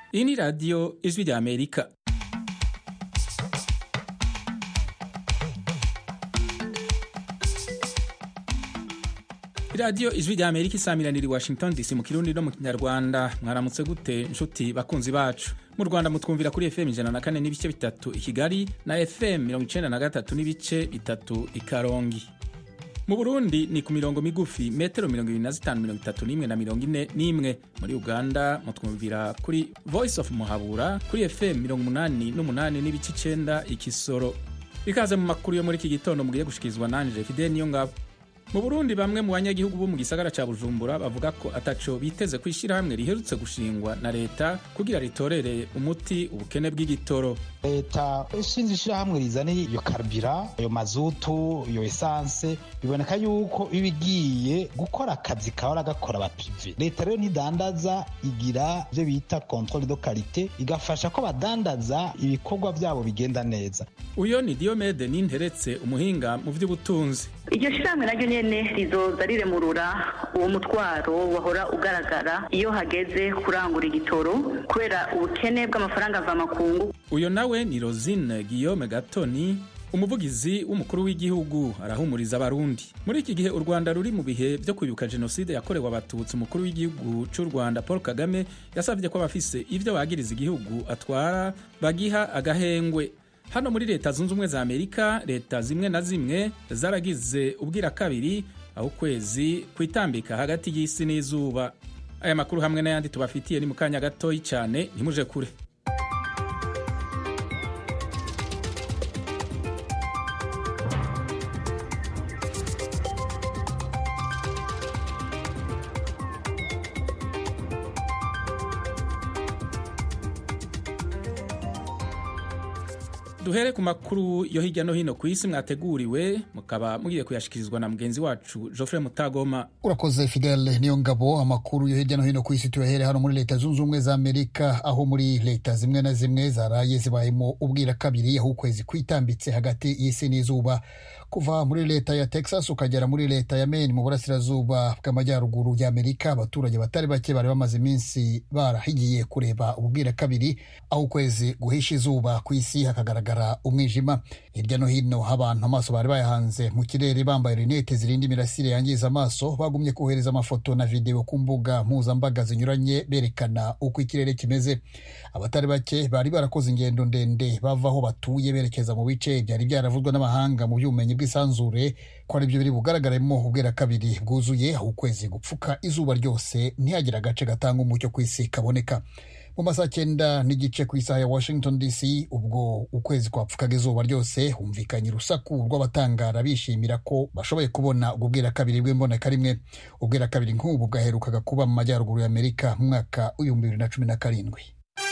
iyi ni radiyo ijwi rya amerika radiyo ijwi rya amerika isamiranira i washington dc mu kirundi no mu kinyarwanda mwaramutse gute nshuti bakunzi bacu mu rwanda mutwumvira kuri fm ijana na kane n'ibice bitatu i kigali na fm mirongo icenda na gatatu n'ibice bitatu i karongi mu burundi ni ku mirongo migufi metero mirongo ibiri na zitanu mirongo itatu n'imwe na mirongo ine n'imwe muri uganda mutwumvira kuri voice of muhabura kuri fm mirongo umunani n'umunani n'ibice icenda ikisoro ikaze mu makuru yo muri iki gitondo mugiye gushikirizwa nanje fidel niyo ngabo mu burundi bamwe mu banyagihugu bo mu gisagara ca bujumbura bavuga ko ataco biteze ku ishyirahamwe riherutse gushingwa na leta kugira ritorere umuti ubukene bw'igitoro leta ishinze ishyirahamwe rizana iyo karibira ayo mazutu iyo esanse biboneka yuko iba igiye gukora akazi kahora gakora abapive leta rero ntidandaza igira ibyo bita controle de karite igafasha ko badandaza ibikorwa byabo bigenda neza uyo ni diomede ninteretse umuhinga mu by'ubutunzi iryo shyirahamwe naryo nyene rizoza riremurura uwo mutwaro wahora ugaragara iyo hageze kurangura igitoro kubera ubukene bw'amafaranga mvamakungu uyo nawe ni rosine guillaume gatoni umuvugizi w'umukuru w'igihugu arahumuriza abarundi muri iki gihe u rwanda ruri mu bihe byo kwibuka jenoside yakorewe abatutsi umukuru w'igihugu cy'u rwanda paul kagame yasabye ko abafise ivyo bagiriza igihugu atwara bagiha agahengwe hano muri leta zunze ubumwe za amerika leta zimwe na zimwe zaragize ubwira kabiri aho ukwezi kwitambika hagati y'isi n'izuba aya makuru hamwe n'ayandi tubafitiye ni mu kanya gatoyi cyane ntimuje kure duhere ku makuru yo hirya no hino ku isi mwateguriwe mukaba mugiye kuyashikirizwa na mugenzi wacu Geoffrey Mutagoma urakoze Fidel niyo ngabo amakuru yo hirya no hino ku isi tuyahere hano muri leta zunze ubumwe za Amerika aho muri leta zimwe na zimwe zaraye zibayemo ubwira kabiri aho ukwezi kwitambitse hagati y'isi n'izuba kuva muri leta ya Texas ukagera muri leta ya Maine mu burasirazuba bw'amajyaruguru ya Amerika abaturage batari bake bari bamaze iminsi barahigiye kureba ububwira kabiri aho ukwezi guhisha izuba ku isi hakagaragara umwijima hirya no hino abantu amaso bari bayahanze mu kirere bambaye rinete zirinda imirasire yangiza amaso bagumye kohereza amafoto na videwo ku mbuga mpuzambaga zinyuranye berekana uko ikirere kimeze abatari bake bari barakoze ingendo ndende bava aho batuye berekeza mu bice byari byaravuzwe n'amahanga mu by'ubumenyi bw'isanzure ko ari byo biri bugaragaremo ubwira kabiri bwuzuye aho ukwezi gupfuka izuba ryose ntihagire agace gatanga umucyo ku isi kaboneka mu masaha cyenda n'igice ku isaha ya washington dc ubwo ukwezi kwapfukaga izuba ryose humvikanye urusaku rw'abatangara bishimira ko bashoboye kubona ubwo bwira kabiri bw'imboneka rimwe ubwira kabiri nk'ubu bwaherukaga kuba mu majyaruguru y'amerika mu mwaka w'ibihumbi bibiri na cumi na karindwi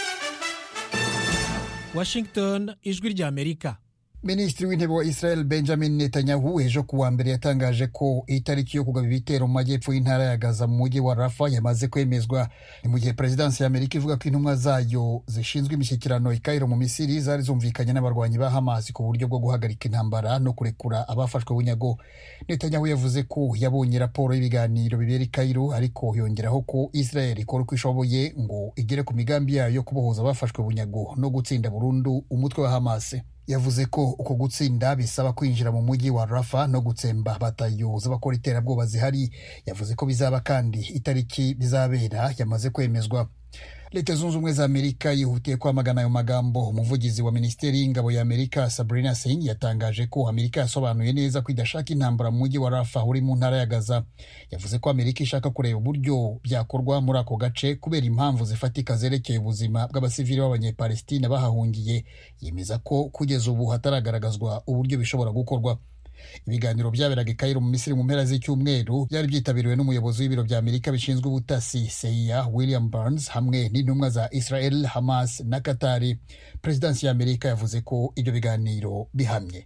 washington ijwi ry'amerika minisitiri w'intebe wa israel benjamin netanyahu ejo ku wa mbere yatangaje ko itariki yo kugaba ibitero mu majyepfo y'intara ya gaza mu mujyi wa rafa yamaze kwemezwa ni mu gihe perezidansi ya amerika ivuga ko intumwa zayo zishinzwe imishyikirano i kairo mu misiri zari zumvikanye n'abarwanyi ba hamas ku buryo bwo guhagarika intambara no kurekura abafashwe bunyago netanyahu yavuze ko yabonye raporo y'ibiganiro bibera i kairo ariko yongeraho ko israel ikora uko ishoboye ngo igere ku migambi yayo yo kubohoza abafashwe bunyago no gutsinda burundu umutwe wa hamas yavuze ko uko gutsinda bisaba kwinjira mu mujyi wa rafa no gutsemba batayo z'abakora iterabwoba zihari yavuze ko bizaba kandi itariki bizabera yamaze kwemezwa leta zunze ubumwe za amerika yihutiye kwamagana ayo magambo umuvugizi wa minisiteri y'ingabo ya amerika sabrina singh yatangaje ko amerika yasobanuye neza ko idashaka intambara mu mujyi wa rafa uri mu ntara ya gaza yavuze ko amerika ishaka kureba uburyo byakorwa muri ako gace kubera impamvu zifatika zerekeye ubuzima bw'abasivili b'abanyepalestina bahahungiye yemeza ko kugeza ubu hataragaragazwa uburyo bishobora gukorwa ibiganiro byaberaga i Cairo mu Misiri mu mpera z'icyumweru byari byitabiriwe n'umuyobozi w'ibiro bya Amerika bishinzwe ubutasi CIA William Burns hamwe n'intumwa za Israel Hamas na Katari Perezidansi ya Amerika yavuze ko ibyo biganiro bihamye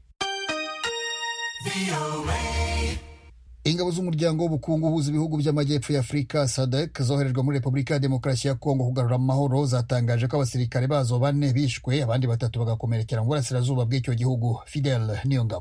ingabo z'umuryango w'ubukungu uhuza ibihugu by'amajyepfo ya afurika sadek zoherejwe muri repubulika ya demokarasi ya kongo kugarura amahoro zatangaje ko abasirikare bazo bane bishwe abandi batatu bagakomerekera mu burasirazuba bw'icyo gihugu fidel niyo ngabo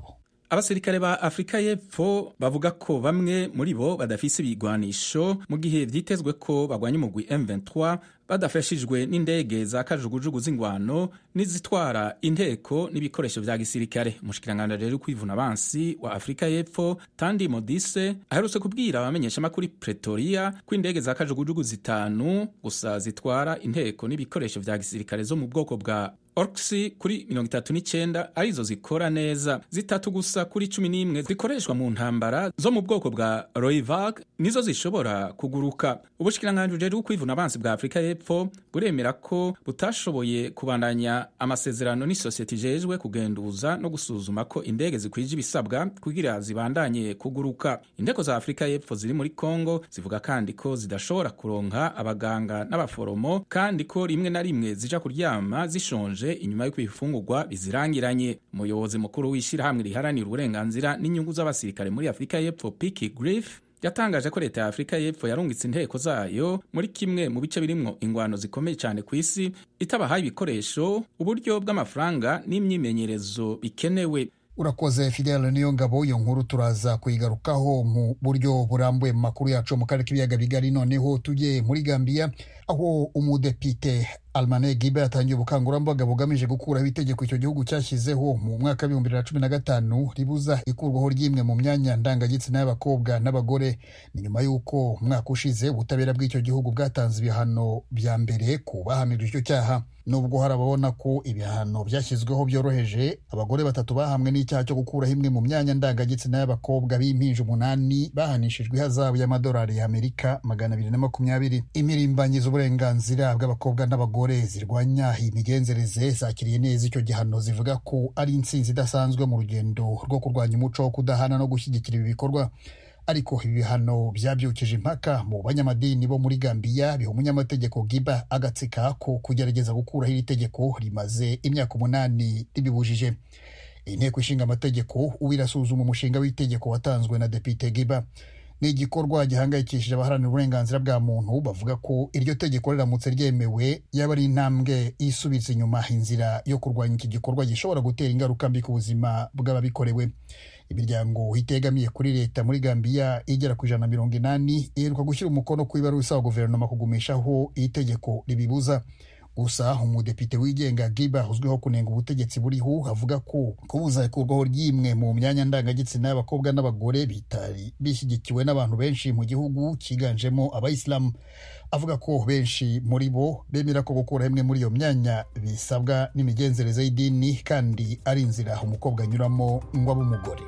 abasirikare ba afurika y'epfo bavuga ko bamwe muri bo badafise ibigwanisho mu gihe vyitezwe ko bagwanya umugwi M23 badafashijwe n'indege za kajugujugu z'ingwano n'izitwara inteko n'ibikoresho vya gisirikare umushikiranganji rero kwivuna abansi wa afurika y'epfo tandi modise aherutse kubwira abamenyeshamakuru pretoria ko indege za kajugujugu zitanu gusa zitwara inteko n'ibikoresho vya gisirikare zo mu bwoko bwa orkisi kuri mirongo itatu n'icyenda arizo zikora neza zitatu gusa kuri cumi n'imwe zikoreshwa mu ntambara zo mu bwoko bwa roivag nizo zishobora kuguruka ubushikiranganji bujejwe kwivuna abansi bwa afurika y'epfo buremera ko butashoboye kubandanya amasezerano n'isosiyete ijejwe kugenduza no gusuzuma ko indege zikwije ibisabwa kugira zibandanye kuguruka inteko za afurika y'epfo ziri muri kongo zivuga kandi ko zidashobora kuronka abaganga n'abaforomo kandi ko rimwe na rimwe zija kuryama zishonje inyuma y'uko ibifungurwa bizirangiranye umuyobozi mukuru w'ishyirahamwe riharanira uburenganzira n'inyungu z'abasirikare muri afurika y'epfo piki griff yatangaje ko leta ya afurika y'epfo yarungitse inteko zayo muri kimwe mu bice birimwo ingwano zikomeye cyane ku isi itabahaye ibikoresho uburyo bw'amafaranga n'imyimenyerezo bikenewe urakoze fidele niyo ngabo iyo nkuru turaza kuyigarukaho mu buryo burambuye mu makuru yacu mu karere k'ibiyaga bigari noneho tujye muri gambiya aho umudepite almane gibe yatangiye ubukangurambaga bugamije gukuraho itegeko icyo gihugu cyashyizeho mu mwaka w'ibihumbi bibiri na cumi na gatanu ribuza ikurwaho ry'imwe mu myanya ndangagitsina y'abakobwa n'abagore ni nyuma y'uko umwaka ushize ubutabera bw'icyo gihugu bwatanze ibihano bya mbere ku bahamijwe icyo cyaha nubwo hari ababona ko ibihano byashyizweho byoroheje abagore batatu bahamwe n'icyaha cyo gukuraho imwe mu myanya ndangagitsina y'abakobwa b'impinja umunani bahanishijwe ihazabu y'amadolari y'amerika magana abiri na makumyabiri imirimbanyi z'uburenganzira bw'abakobwa n'abagore zirwanya iyi migenzereze zakiriye neza icyo gihano zivuga ko ari intsinzi idasanzwe mu rugendo rwo kurwanya umuco wo kudahana no gushyigikira ibi bikorwa ariko ibi bihano byabyukije impaka mu banyamadini bo muri gambiya biha umunyamategeko giba agatsika ko kugerageza gukuraho iri tegeko rimaze imyaka umunani ribibujije inteko ishinga amategeko ubu irasuzuma umushinga w'itegeko watanzwe na depite giba ni igikorwa gihangayikishije abaharanira uburenganzira bwa muntu bavuga ko iryo tegeko riramutse ryemewe yaba ari intambwe isubiza inyuma inzira yo kurwanya iki gikorwa gishobora gutera ingaruka mbi ku buzima bw'ababikorewe imiryango itegamiye kuri leta muri gambiya igera ku ijana na mirongo inani iheruka gushyira umukono ku ibaruwa isaba guverinoma kugumishaho iri tegeko ribibuza gusa umudepite wigenga giba uzwiho kunenga ubutegetsi buriho avuga ko kubuza ikurwaho ry'imwe mu myanya ndangagitsina y'abakobwa n'abagore bitari bishyigikiwe n'abantu benshi mu gihugu cyiganjemo abayisilamu avuga ko benshi muri bo bemera ko gukura imwe muri iyo myanya bisabwa n'imigenzereze y'idini kandi ari inzira umukobwa anyuramo ngo abe umugore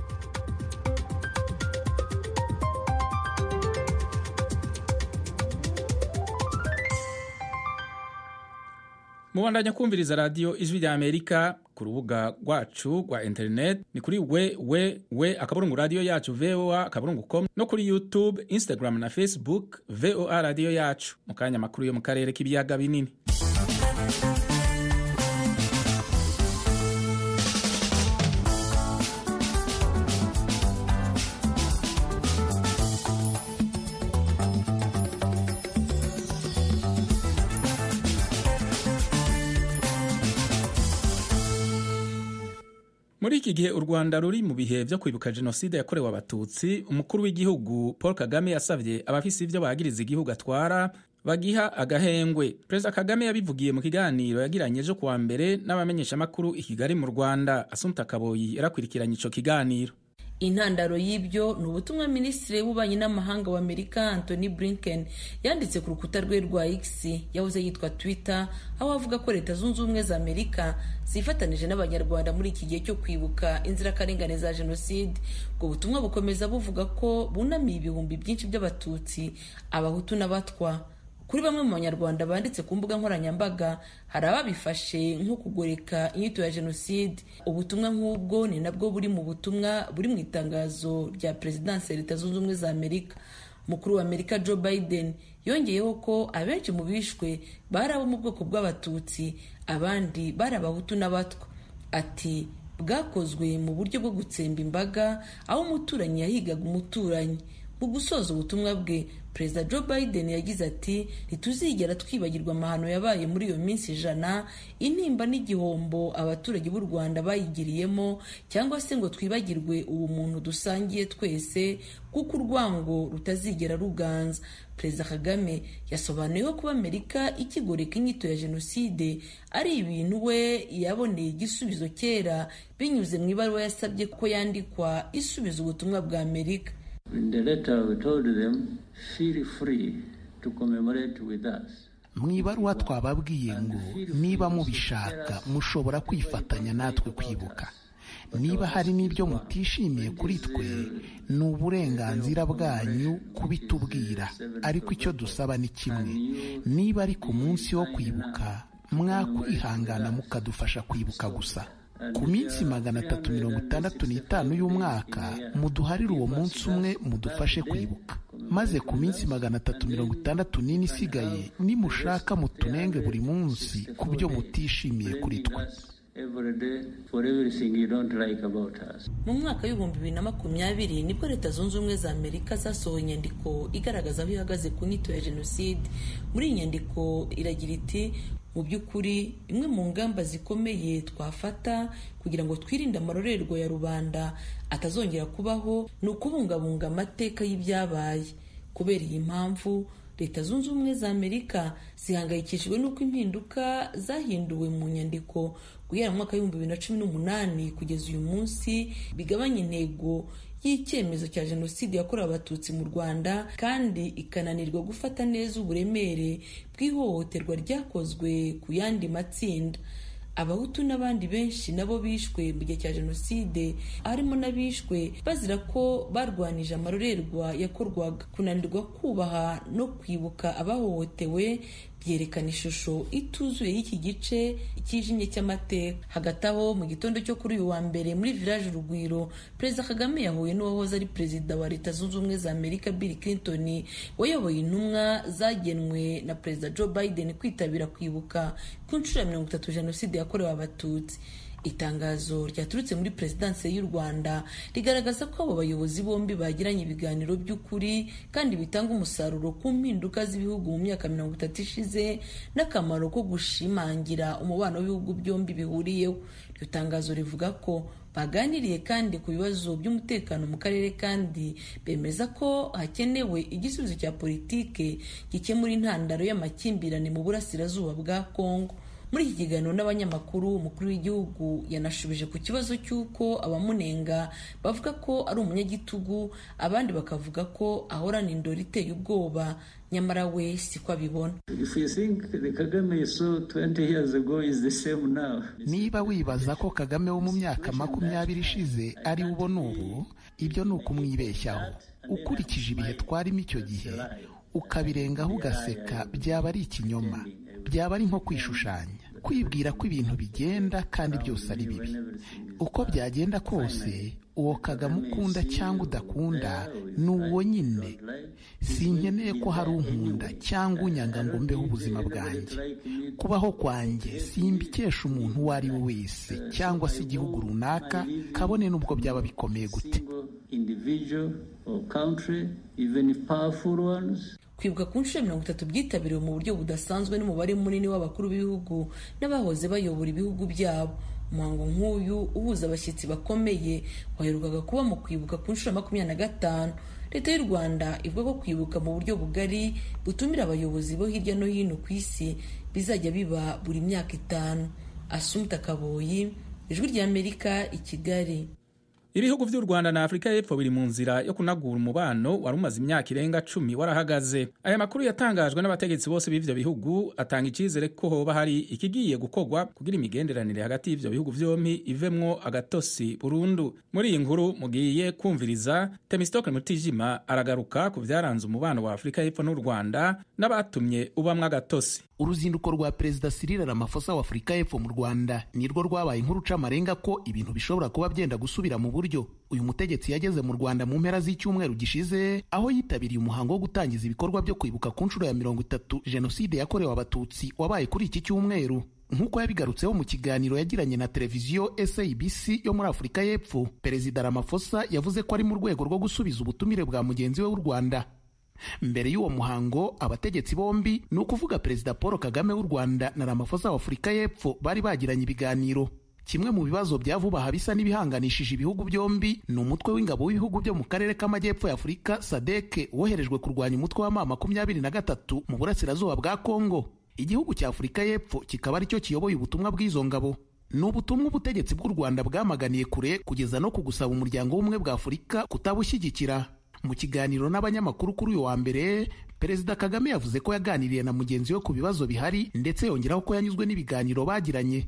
mubandanya kumviriza radiyo ijwi rya amerika ku rubuga rwacu rwa interineti ni kuri we we we akaburungu radiyo yacu voa akaburungu com no kuri youtube instagram na facebook voa radiyo yacu mu kanya amakuru yo mu karere k'ibiyaga binini muri iki gihe u rwanda ruri mu bihe byo kwibuka jenoside yakorewe abatutsi umukuru w'igihugu paul kagame yasabye abafise ibyo bagiriza igihugu atwara bagiha agahengwe perezida kagame yabivugiye mu kiganiro yagiranye ejo kuwa mbere n'abamenyeshamakuru i kigali mu rwanda asumta kaboyi yarakurikiranye ico kiganiro intandaro y'ibyo ni ubutumwa minisitiri w'ububanyi n'amahanga w'amerika anthony blinken yanditse ku rukuta rwe rwa x yahoze yitwa twitter aho avuga ko leta zunze ubumwe za amerika zifatanije n'abanyarwanda muri iki gihe cyo kwibuka inzirakarengane za jenoside ubwo butumwa bukomeza buvuga ko bunamiye ibihumbi byinshi by'abatutsi abahutu n'abatwa kuri bamwe mu banyarwanda banditse ku mbuga nkoranyambaga hari ababifashe nko kugoreka inyito ya jenoside ubutumwa nk'ubwo ni nabwo buri mu butumwa buri mu itangazo rya perezidansi ya leta zunze ubumwe za amerika umukuru wa amerika joe biden yongeyeho ko abenshi mu bishwe bari abo mu bwoko bw'abatutsi abandi bari abahutu n'abatwa ati bwakozwe mu buryo bwo gutsemba imbaga aho umuturanyi yahigaga umuturanyi mu gusoza ubutumwa bwe perezida joe biden yagize ati ntituzigera twibagirwa amahano yabaye muri iyo minsi ijana intimba n'igihombo abaturage b'u rwanda bayigiriyemo cyangwa se ngo twibagirwe ubumuntu dusangiye twese kuko urwango rutazigera ruganza perezida kagame yasobanuye ko kuba amerika ikigoreka inyito ya jenoside ari ibintu we yaboneye igisubizo kera binyuze mu ibaruwa yasabye ko yandikwa isubiza ubutumwa bwa amerika In the letter, we told them, feel free to commemorate with us. mu ibaruwa twababwiye ngo niba mubishaka mushobora kwifatanya natwe kwibuka niba hari n'ibyo mutishimiye kuri twe ni uburenganzira bwanyu kubitubwira ariko icyo dusaba ni kimwe niba ari ku munsi wo kwibuka mwakwihangana mukadufasha kwibuka gusa ku minsi magana atatu mirongo itandatu n'itanu y'umwaka muduharire uwo munsi umwe mudufashe kwibuka maze ku minsi magana atatu mirongo itandatu n'ine isigaye nimushaka mutunenge buri munsi ku byo mutishimiye kuri twe mu mwaka w'ibihumbi bibiri na makumyabiri nibwo leta zunze ubumwe za amerika zasohoye inyandiko igaragaza aho ihagaze ku nyito ya jenoside muri iyi nyandiko iragira iti mu by'ukuri imwe mu ngamba zikomeye twafata kugira ngo twirinde amarorerwa ya rubanda atazongera kubaho ni ukubungabunga amateka y'ibyabaye kubera iyi mpamvu leta zunze ubumwe za amerika zihangayikishijwe n'uko impinduka zahinduwe mu nyandiko guhera mu mwaka w'ibihumbi bibiri na cumi n'umunani kugeza uyu munsi bigabanya intego y'icyemezo cya jenoside yakorewe abatutsi mu rwanda kandi ikananirwa gufata neza uburemere bw'ihohoterwa ryakozwe ku yandi matsinda abahutu n'abandi benshi nabo bishwe mu gihe cya jenoside harimo n'abishwe bazira ko barwanije amarorerwa yakorwaga kunanirwa kubaha no kwibuka abahohotewe byerekana ishusho ituzuye y'iki gice cyijimye cy'amateka hagati aho mu gitondo cyo kuri uyu wa mbere muri village urugwiro perezida kagame yahuye n'uwahoze ari perezida wa leta zunze ubumwe za amerika bill clinton wayoboye intumwa zagenwe na perezida joe biden kwitabira kwibuka ku nshuro ya mirongo itatu jenoside yakorewe abatutsi itangazo ryaturutse muri perezidansi y'u rwanda rigaragaza ko abo bayobozi bombi bagiranye ibiganiro by'ukuri kandi bitanga umusaruro ku mpinduka z'ibihugu mu myaka mirongo itatu ishize n'akamaro ko gushimangira umubano w'ibihugu byombi bihuriyeho iryo tangazo rivuga ko baganiriye kandi ku bibazo by'umutekano mu karere kandi bemeza ko hakenewe igisubizo cya politike gikemura intandaro y'amakimbirane mu burasirazuba bwa kongo muri iki kiganiro n'abanyamakuru umukuru w'igihugu yanashubije ku kibazo cy'uko abamunenga bavuga ko ari umunyagitugu abandi bakavuga ko ahorana indoro iteye ubwoba nyamara we siko abibona niba wibaza ko kagame wo mu myaka makumyabiri ishize ari we ubona ubu ibyo ni ukumwibeshyaho ukurikije ibihe twarimo icyo gihe ukabirengaho ugaseka byaba ari ikinyoma byaba ari nko kwishushanya kwibwira ko ibintu bigenda kandi byose ari bibi uko byagenda kose uwo kagame ukunda cyangwa udakunda ni uwo nyine sinkeneye ko hari unkunda cyangwa unyanga ngo mbeho ubuzima bwanjye kubaho kwanjye simbikesha umuntu uwo ari we wese cyangwa se igihugu runaka kabone n'ubwo byaba bikomeye gute kwibuka ku nshuro mirongo itatu byitabiriwe mu buryo budasanzwe n'umubare munini w'abakuru b'ibihugu n'abahoze bayobora ibihugu byabo umuhango nk'uyu uhuza abashyitsi bakomeye waherukaga kuba mu kwibuka ku nshuro makumyabiri na gatanu leta y'u rwanda ivuga ko kwibuka mu buryo bugari butumira abayobozi bo hirya no hino ku isi bizajya biba buri myaka itanu asumta kaboyi ijwi ry'amerika i kigali ibihugu by'u rwanda na afurika y'epfo biri mu nzira yo kunagura umubano wari umaze imyaka irenga cumi warahagaze aya makuru yatangajwe n'abategetsi bose b'ivyo bihugu atanga icyizere ko hoba hari ikigiye gukorwa kugira imigenderanire hagati y'ivyo bihugu vyompi ivemwo agatosi burundu muri iyi nkuru mugiye kumviriza temistokle mutijima aragaruka ku vyaranze umubano wa afurika y'epfo n'u rwanda n'abatumye ubamwo agatosi uruzinduko rwa perezida Cyril Ramaphosa wa Afurika y'Epfo mu Rwanda nirwo rwabaye inkuru amarenga ko ibintu bishobora kuba byenda gusubira mu buryo uyu mutegetsi yageze mu Rwanda mu mpera z'icyumweru gishize aho yitabiriye umuhango wo gutangiza ibikorwa byo kwibuka ku nshuro ya mirongo itatu jenoside yakorewe abatutsi wabaye kuri iki cyumweru nk'uko yabigarutseho mu kiganiro yagiranye na televiziyo SABC yo muri Afurika y'Epfo Perezida Ramaphosa yavuze ko ari mu rwego rwo gusubiza ubutumire bwa mugenzi we w'u Rwanda mbere y'uwo muhango abategetsi bombi ni ukuvuga Perezida Paul Kagame w'u Rwanda na Ramaphosa wa Afurika y'Epfo bari bagiranye ibiganiro kimwe mu bibazo bya vuba aha bisa n'ibihanganishije ibihugu byombi ni umutwe w'ingabo w'ibihugu byo mu karere k'amajyepfo ya Afurika SADC woherejwe kurwanya umutwe wa ma makumyabiri na gatatu mu burasirazuba bwa Kongo igihugu cya Afurika y'Epfo kikaba aricyo kiyoboye ubutumwa bw'izo ngabo ni ubutumwa ubutegetsi bw'u Rwanda bwamaganiye kure kugeza no ku gusaba umuryango w'ubumwe bwa Afurika kutabushyigikira mu kiganiro n'abanyamakuru kuri uyu wa mbere perezida kagame yavuze ko yaganiriye na mugenzi we ku bibazo bihari ndetse yongeraho ko yanyuzwe n'ibiganiro bagiranye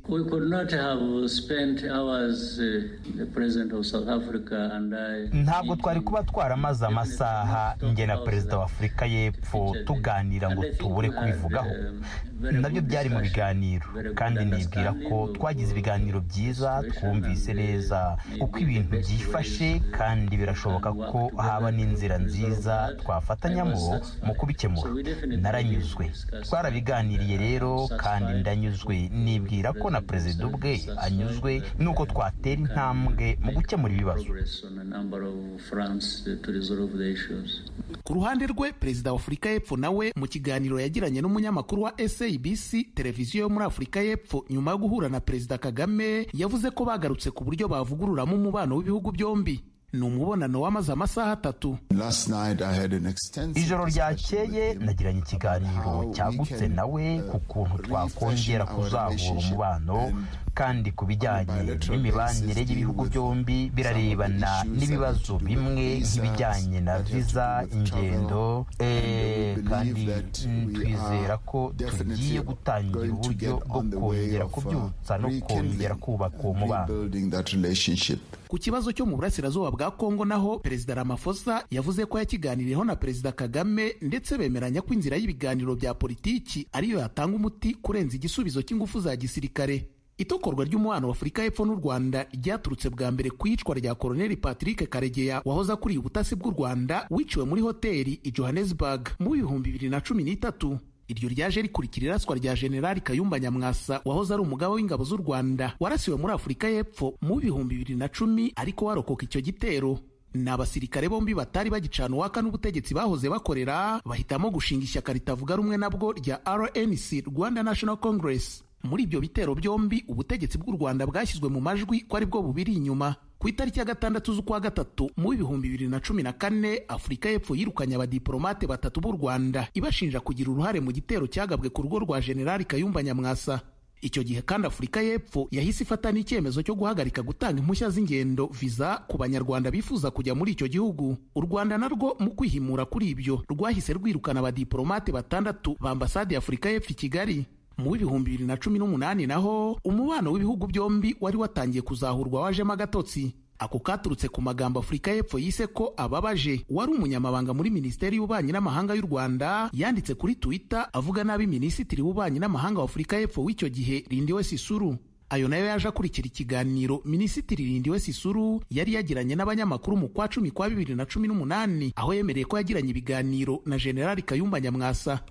ntabwo twari kuba twaramaze amasaha njye na perezida wa afurika y'epfo tuganira ngo tubure kubivugaho nabyo byari mu biganiro kandi nibwira ko twagize ibiganiro byiza twumvise neza uko ibintu byifashe kandi birashoboka ko haba n'inzira nziza twafatanyamo mu kubikemura naranyuzwe twarabiganiriye rero kandi ndanyuzwe nibwira ko na perezida ubwe anyuzwe nuko twatera intambwe mu gukemura ibibazo ku ruhande rwe perezida wa afurika y'epfo nawe mu kiganiro yagiranye n'umunyamakuru wa sabc televiziyo yo muri afurika y'epfo nyuma yo guhura na perezida kagame yavuze ko bagarutse ku buryo bavugururamo umubano w'ibihugu byombi ni umubonano wamaze amasaha atatu ijoro ryakeye nagiranye ikiganiro cyagutse nawe ku kuntu twakongera kuzahura umubano kandi ku bijyanye n'imibanire y'ibihugu byombi birarebana n'ibibazo bimwe nk'ibijyanye na viza ingendo kandi twizera ko tugiye gutangira uburyo bwo kongera kubyutsa no kongera kubaka uwo mubano ku kibazo cyo mu burasirazuba bwa kongo naho perezida ramaphosa yavuze ko yakiganiriyeho na perezida kagame ndetse bemeranya ko inzira y'ibiganiro bya politiki ariyo yatanga umuti kurenza igisubizo cy'ingufu za gisirikare itokorwa ry'umubano wa afurika y'epfo n'u rwanda ryaturutse bwa mbere ku iyicwa rya koloneli patrick karegeya wahoze akuriye ubutasi bw'u rwanda wiciwe muri hoteli i johannesburg mu bihumbi bibiri na cumi n'itatu iryo ryaje rikurikira iraswa rya generali kayumba nyamwasa wahoze ari umugaba w'ingabo z'u rwanda warasiwe muri afurika y'epfo mu bihumbi bibiri na cumi ariko warokoka icyo gitero ni abasirikare bombi batari bagicana uwaka n'ubutegetsi bahoze bakorera bahitamo gushinga ishyaka ritavuga rumwe nabwo rya rnc rwanda national congress muri ibyo bitero byombi ubutegetsi bw'u rwanda bwashyizwe mu majwi ko ari bwo bubiri inyuma ku itariki ya gatandatu z'ukwa gatatu mu bihumbi bibiri na cumi na kane afurika y'epfo yirukanye abadiporomate batatu b'u rwanda ibashinja kugira uruhare mu gitero cyagabwe ku rugo rwa generali kayumba nyamwasa icyo gihe kandi afurika y'epfo yahise ifata n'icyemezo cyo guhagarika gutanga impushya z'ingendo viza ku banyarwanda bifuza kujya muri icyo gihugu u rwanda narwo mu kwihimura kuri ibyo rwahise rwirukana abadiporomate batandatu ba ambasade ya afurika y'epfo i kigali mu w'ibihumbi bibiri na cumi n'umunani naho umubano w'ibihugu byombi wari watangiye kuzahurwa wajemo agatotsi ako katurutse ku magambo afurika y'epfo yise ko ababaje wari umunyamabanga muri minisiteri y'ububanyi n'amahanga y'u rwanda yanditse kuri twitter avuga nabi minisitiri w'ububanyi n'amahanga wa afurika y'epfo w'icyo gihe rindiwe sisuru ayo nayo yaje akurikira ikiganiro minisitiri rindiwe sisuru yari yagiranye n'abanyamakuru mu kwa cumi kwa bibiri na cumi n'umunani aho yemereye ko yagiranye ibiganiro na generali kayumba nyamwasa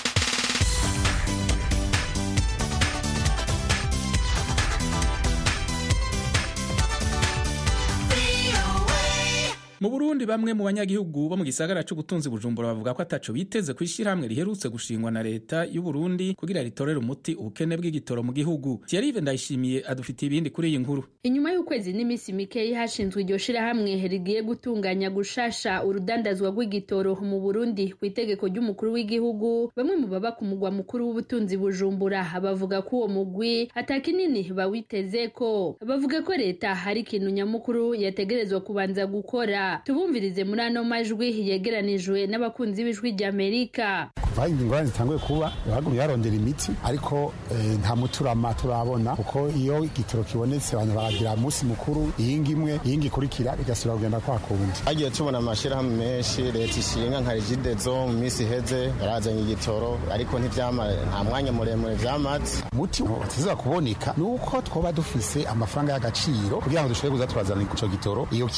mu burundi bamwe mu banyagihugu bo mu gisagara c'ubutunzi bujumbura bavuga ko ataco biteze ku ishyirahamwe riherutse gushingwa na leta y'u Burundi kugira ritorere umuti ubukene bw'igitoro mu gihugu Thierry ndayishimiye adufitiye ibindi kuri iyi nkuru inyuma y'ukwezi n'iminsi mikeyi hashinzwe iryo shirahamwe rigiye gutunganya gushasha urudandazwa rw'igitoro mu Burundi ku itegeko ry'umukuru w'igihugu bamwe mu baba ku mugwa mukuru w'ubutunzi bujumbura bavuga ko uwo mugwi atakinini bawiteze ko bavuga ko leta hari ikintu nyamukuru yategerezwa kubanza gukora tubumvirize muri ano majwi yegeranijwe n'abakunzi b'ijwi ry'amerika kuva ingorane zitanguye kuba bagumye barondera imiti ariko nta muturama turabona kuko iyo igitoro kibonetse abantu baragira umunsi mukuru iyingi imwe iyingi ikurikira bigasubira kugenda kwa kundi hagiye tubona amashyirahamwe menshi leta ishinga nka regidezo mu minsi iheze yarazanye igitoro ariko nta mwanya muremure vyamaze umuti utiza kuboneka ni uko twoba dufise amafaranga y'agaciro kugira ngo dushobore kuza turazana ico gitoro iyo kiri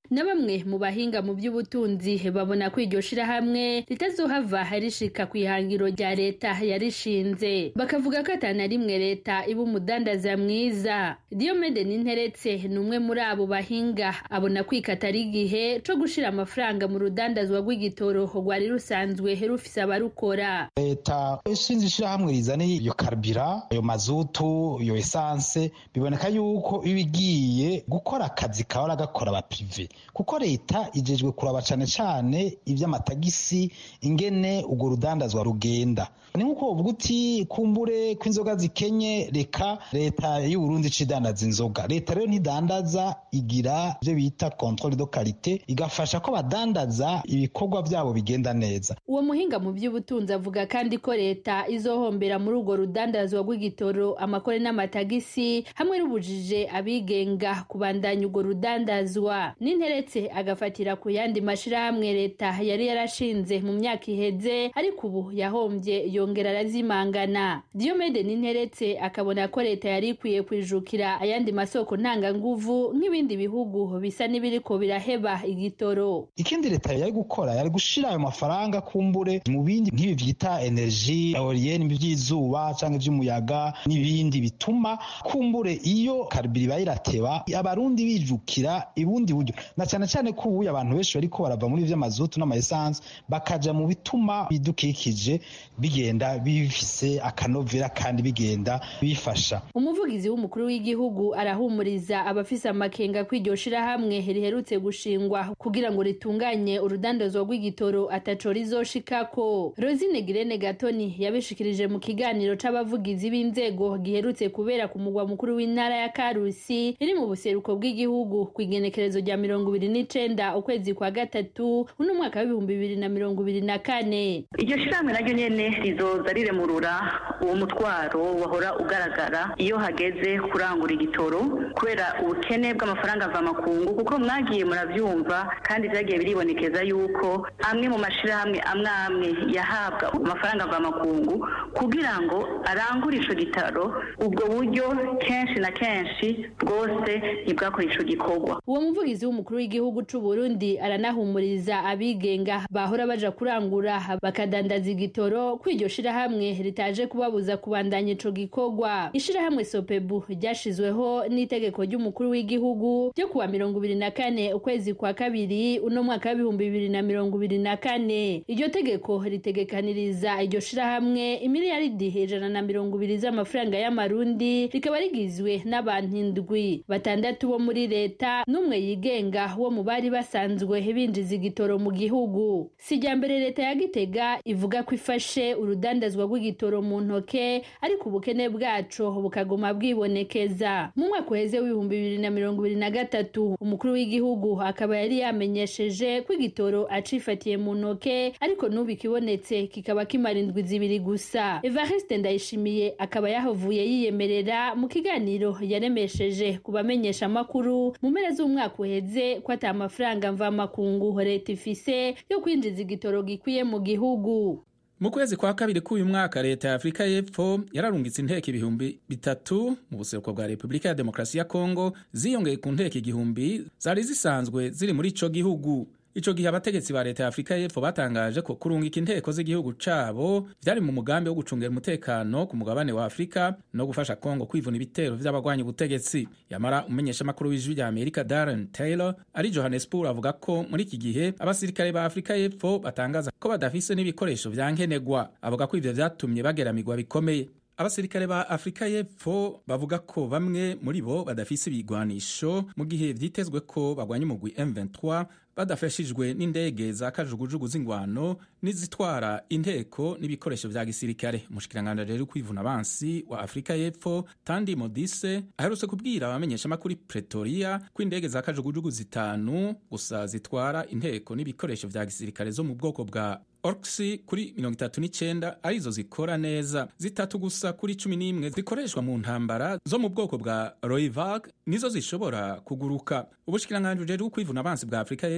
na bamwe mu bahinga mu by'ubutunzi babona ko iryo shirahamwe ritazohava rishika ku ihangiro rya leta yarishinze bakavuga ko atana rimwe leta iba umudandaza mwiza Diomede Ninteretse ni umwe muri abo bahinga abona kwikata ari igihe co gushira amafaranga mu rudandazwa rw'igitoro rwari rusanzwe rufise abarukora leta ishinze ishirahamwe rizana iyo karibira ayo mazutu iyo esanse biboneka yuko iba igiye gukora akazi kahora gakora abaprive kuko leta ijejwe kuraba cane cane ivy'amatagisi ingene urwo rudandazwa rugenda ni nk'uko uvuga uti kumbure ko inzoga zikenye reka leta y'uburundi idandaza inzoga leta rero ntidandaza igira ibyo bita controle de qualité igafasha ko badandaza ibikorwa byabo bigenda neza uwo muhinga mu by'ubutunzi avuga kandi ko leta izohombera muri urwo rudandazwa rw'igitoro amakore n'amatagisi hamwe n'ubujije abigenga kubandanya urwo rudandazwa n'interetse agafatira ku yandi mashirahamwe leta yari yarashinze mu myaka iheze ariko ubu yahombye yongera arazimangana Diomede n'interetse akabona ko leta yari ikwiye kwijukira ayandi masoko ntanganguvu nk'ibindi bihugu bisa n'ibiriko biraheba igitoro ikindi leta yari gukora yari gushira ayo mafaranga kumbure mu bindi nk'ibi vyita energie eolienne by'izuba canke ivy'umuyaga n'ibindi bituma kumbure iyo karibiri ibaye irateba abarundi bijukira ibundi buryo na cane cane ko ubuye abantu benshi bariko barava muri vy'amazutu n'amaesanse bakaja mu bituma bidukikije bigenda bifise akanovera kandi bigenda bifasha umuvugizi w'umukuru w'igihugu arahumuriza abafise amakenga ko iryo shirahamwe riherutse gushingwa kugira ngo ritunganye urudandazwa rw'igitoro ataco rizoshikako rosine girene gatoni yabishikirije mu kiganiro c'abavugizi b'inzego giherutse kubera ku mugwa mukuru w'intara ya karusi iri mu buseruko bw'igihugu ku igenekerezo rya mirongo ibiri n'icenda ukwezi kwa gatatu uno mwaka w'ibihumbi bibiri na mirongo ibiri na kane iryo shirahamwe naryo nyene rizoza riremurura uwo mutwaro wahora ugaragara iyo hageze kurangura igitoro kubera ubukene bw'amafaranga mvamakungu kuko mwagiye murabyumva kandi byagiye biribonekeza yuko amwe mu mashirahamwe amwe amwe yahabwa amafaranga mvamakungu kugira ngo arangure ico gitaro ubwo buryo kenshi na kenshi bwose ntibwakora ico gikorwa uwo muvugizi w'umukuru w'igihugu c'u Burundi aranahumuriza abigenga bahora baja kurangura bakadandaza igitoro ko iryo shirahamwe ritaje kubabuza kubandanya ico gikorwa ishirahamwe sopebu ryashizweho n'itegeko ry'umukuru w'igihugu ryo kuwa mirongo ibiri na kane ukwezi kwa kabiri uno mwaka w'ibihumbi bibiri na mirongo ibiri na kane iryo tegeko ritegekaniriza iryo shirahamwe imiliyaridi ijana na mirongo ibiri z'amafaranga y'amarundi rikaba rigizwe n'abantu indwi batandatu bo muri leta n'umwe yigenga wo mu bari basanzwe binjiza igitoro mu gihugu sijyambere leta ya gitega ivuga ko ifashe urudandazwa rw'igitoro mu ntoke ariko ubukene bwaco bukaguma bwibonekeza mu mwaka uheze w'ibihumbi bibiri na mirongo ibiri na gatatu umukuru w'igihugu akaba yari yamenyesheje ko igitoro acifatiye mu ntoke ariko n'ubu ikibonetse kikaba kimara indwi zibiri gusa evariste ndayishimiye akaba yahavuye yiyemerera mu kiganiro yaremesheje ku bamenyesha amakuru mu mpera z'umwaka uheze ko ata amafaranga mvamakungu leta ifise yo kwinjiza igitoro gikwiye mu gihugu mu kwezi kwa kabiri k'uyu mwaka leta ya afurika y'epfo yararungitse inteko ibihumbi bitatu mu buseruko bwa repubulika ya demokarasi ya kongo ziyongeye ku nteko igihumbi zari zisanzwe ziri muri ico gihugu ico gihe abategetsi ba leta ya afurika y'epfo batangaje ko kurungika inteko z'igihugu cabo vyari mu mugambi wo gucungera umutekano ku mugabane wa afurika no gufasha kongo kwivuna ibitero vy'abagwanya ubutegetsi yamara umumenyeshamakuru w'ijwi rya amerika darren taylor ari johannesburg avuga ko muri iki gihe abasirikare ba afurika y'epfo batangaza ko badafise n'ibikoresho vya nkenerwa avuga ko ivyo vyatumye bageramirwa bikomeye abasirikare ba afurika y'epfo bavuga ko bamwe muri bo badafise ibigwanisho mu gihe vyitezwe ko bagwanya umugwi M23 badafashijwe n'indege za kajugujugu z'ingwano n'izitwara inteko n'ibikoresho vya gisirikare umushikiranganji rero kwivuna abansi wa afurika y'epfo tandi modise aherutse kubwira abamenyeshamakuru pretoria ko indege za kajugujugu zitanu gusa zitwara inteko n'ibikoresho vya gisirikare zo mu bwoko bwa orkisi kuri mirongo itatu n'icyenda arizo zikora neza zitatu gusa kuri cumi n'imwe zikoreshwa mu ntambara zo mu bwoko bwa roivag nizo zishobora kuguruka ubushikiranganji rero kwivuna abansi bwa afurika y'epfo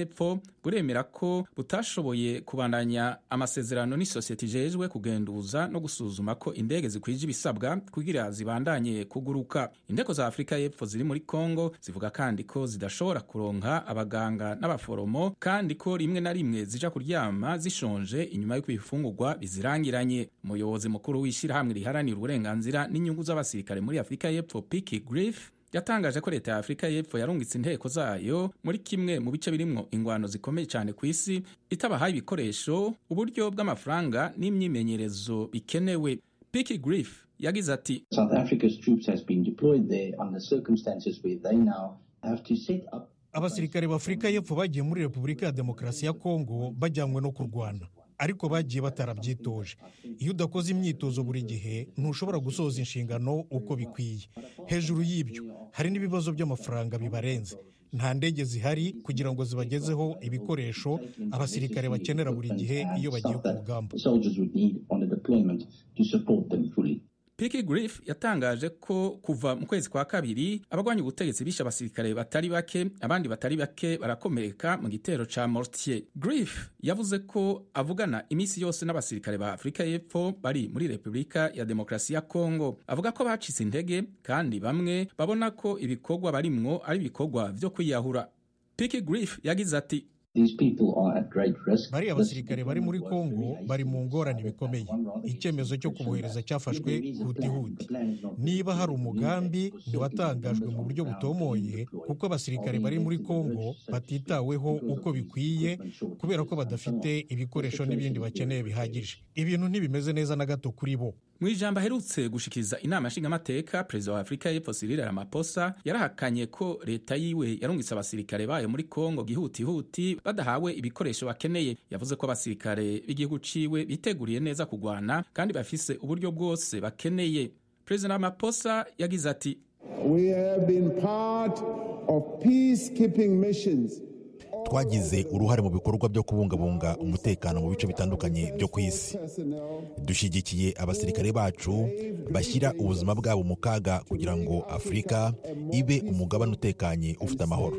y'epfo buremera ko butashoboye kubandanya amasezerano n'isosiyete ijejwe kugenduza no gusuzuma ko indege zikwije ibisabwa kugira zibandanye kuguruka indeko za afurika y'epfo ziri muri kongo zivuga kandi ko zidashobora kuronka abaganga n'abaforomo kandi ko rimwe na rimwe zija kuryama zishonje inyuma y'uko ibifungurwa bizirangiranye umuyobozi mukuru w'ishyirahamwe riharanira uburenganzira n'inyungu z'abasirikare muri afurika y'epfo piki griff yatangaje ko leta ya afurika y'epfo yarungitse inteko zayo muri kimwe mu bice birimwo ingwano zikomeye cyane ku isi itabahaye ibikoresho uburyo bw'amafaranga n'imyimenyerezo bikenewe piki griff yagize ati South Africa's troops has been deployed there under circumstances where they now have to set up abasirikare b'afurika y'epfo bagiye muri repubulika ya demokarasi ya kongo bajyanywe no kurwana ariko bagiye batarabyitoje iyo udakoze imyitozo buri gihe ntushobora gusoza inshingano uko bikwiye hejuru y'ibyo hari n'ibibazo by'amafaranga bibarenze nta ndege zihari kugira ngo zibagezeho ibikoresho abasirikare bakenera buri gihe iyo bagiye ku rugamba soldiers would need on a deployment to support them fully. Piki Griff yatangaje ko kuva mu kwezi kwa kabiri abagwanya ubutegetsi bishe abasirikare batari bake abandi batari bake barakomereka mu gitero ca Mortier. Griff yavuze ko avugana iminsi yose n'abasirikare ba Afurika y'Epfo bari muri Repubulika ya Demokarasi ya Kongo. Avuga ko bacitse intege kandi bamwe babona ko ibikorwa barimwo ari ibikorwa vyo kwiyahura. Piki Griff yagize ati These people are at great risk. bariya basirikare bari muri kongo bari mu ngorane bikomeye icyemezo cyo kubohereza cyafashwe hutihuti niba hari umugambi ntiwatangajwe mu buryo butomoye kuko abasirikare bari muri kongo batitaweho uko bikwiye kubera ko badafite ibikoresho n'ibindi bakeneye bihagije ibintu ntibimeze neza na gato kuri bo mu ijambo aherutse gushikiriza inama nshingamateka perezida wa afurika y'epfo Cyril Ramaphosa yarahakanye ko leta yiwe yarungitse abasirikare bayo muri kongo gihutihuti badahawe ibikoresho bakeneye yavuze ko abasirikare b'igihugu ciwe biteguriye neza kugwana kandi bafise uburyo bwose bakeneye perezida Ramaphosa yagize ati We have been part of peacekeeping missions twagize uruhare mu bikorwa byo kubungabunga umutekano mu bice bitandukanye byo ku isi dushyigikiye abasirikare bacu bashyira ubuzima bwabo mu kaga kugira ngo afurika ibe umugabane utekanye ufite amahoro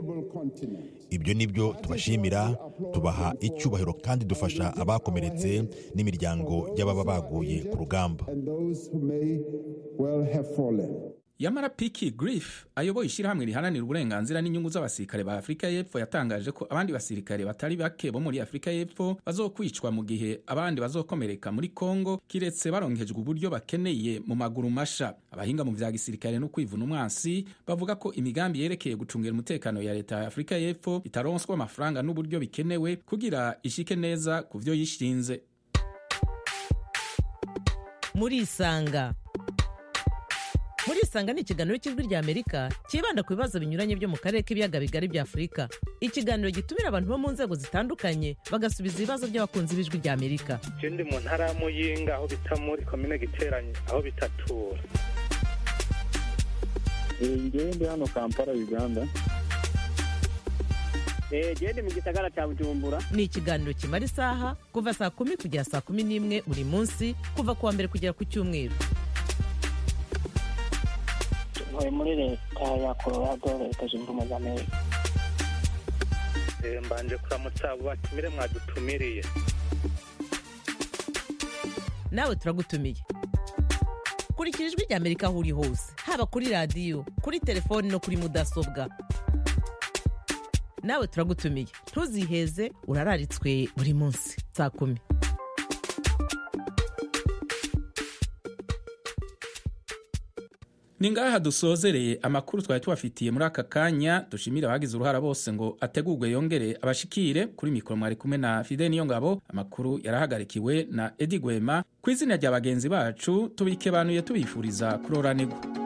ibyo ni byo tubashimira tubaha icyubahiro kandi dufasha abakomeretse n'imiryango y'ababa baguye ku rugamba and those who may well have fallen. yamara piki griff ayoboye ishyirahamwe riharanira uburenganzira n'inyungu z'abasirikare ba afurika y'epfo yatangaje ko abandi basirikare batari bake bo muri afurika y'epfo bazokwicwa mu gihe abandi bazokomereka muri kongo kiretse baronkejwe uburyo bakeneye mu maguru masha abahinga mu vya gisirikare no kwivuna umwansi bavuga ko imigambi yerekeye gucungira umutekano ya leta ya afurika y'epfo itaronswa amafaranga n'uburyo bikenewe kugira ishike neza ku vyo yishinze murisanga murisanga ni ikiganiro cy'ijwi ry'amerika cyibanda ku bibazo binyuranye byo mu karere k'ibiyaga bigari bya afurika ikiganiro gitumira abantu bo mu nzego zitandukanye bagasubiza ibibazo by'abakunzi b'ijwi ry'amerika je ndi mu ntara ya muyinga aho bita muri komine giteranye aho bitatura ngewe ndi hano kampala uganda gende mu gisagara cya bujumbura ni ikiganiro kimara isaha kuva saa kumi kugera saa kumi n'imwe buri munsi kuva ku wa mbere kugera ku cyumweru ntuye muri leta ya colorado leta zunze ubumwe za amerika Eh, mbanje kuramutsa abo batumire mwadutumiriye nawe turagutumiye kurikira ijwi ry'amerika aho uri hose haba kuri radiyo kuri telefoni no kuri mudasobwa nawe turagutumiye ntuziheze urararitswe buri munsi saa kumi ni ngaha dusozereye amakuru twari tubafitiye muri aka kanya dushimira abagize uruhara bose ngo ategurwe yongere abashikire kuri mikoro mwari kumwe na fide niyo ngabo amakuru yarahagarikiwe na edi gwema ku izina rya bagenzi bacu tubikebanuye tubifuriza kuroranirwa